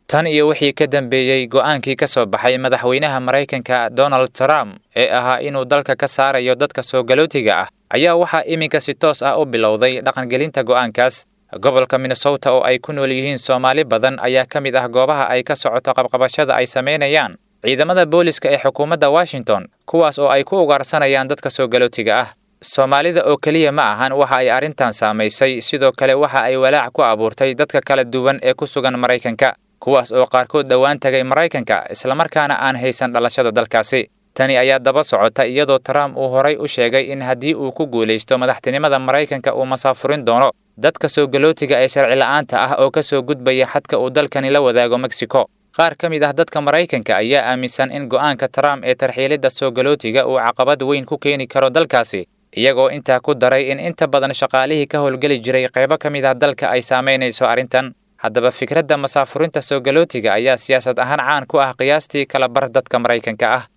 tan iyo wixii ka dambeeyey go'aankii ka soo baxay madaxweynaha maraykanka donald trump ee ahaa inuu dalka ka saarayo dadka soo galootiga ah ayaa waxaa iminka si toos ah u bilowday dhaqangelinta go'aankaas gobolka minnesota oo ay ku nool yihiin soomaali badan ayaa ka mid ah goobaha ay ka socoto qabqabashada ay samaynayaan ciidamada booliska ee xukuumadda washington kuwaas oo ay ku ugaarsanayaan dadka soo galootiga ah soomaalida oo keliya ma ahan waxa ay arrintan saamaysay sidoo kale waxa ay walaac ku abuurtay dadka kala duwan ee ku sugan maraykanka kuwaas oo qaarkood dhowaan tagay maraykanka islamarkaana aan haysan dhalashada dalkaasi tani ayaa daba socota iyadoo trump uu horay u sheegay in haddii uu ku guulaysto madaxtinimada maraykanka uu masaafurin doono dadka soo galootiga ee sharci la'aanta ah oo ka soo gudbaya xadka uu dalkani la wadaago mexico qaar ka mid ah dadka maraykanka ayaa aaminsan in go'aanka trump ee tarxiilidda soo galootiga uu caqabad weyn ku keeni karo dalkaasi iyagoo intaa ku daray in inta badan shaqaalihii ka howlgeli jiray qaybo ka mid ah dalka ay saamaynayso arrintan haddaba fikradda masaafurinta soo galootiga ayaa siyaasad ahaan caan ku ah qiyaastii kala bar dadka maraykanka ah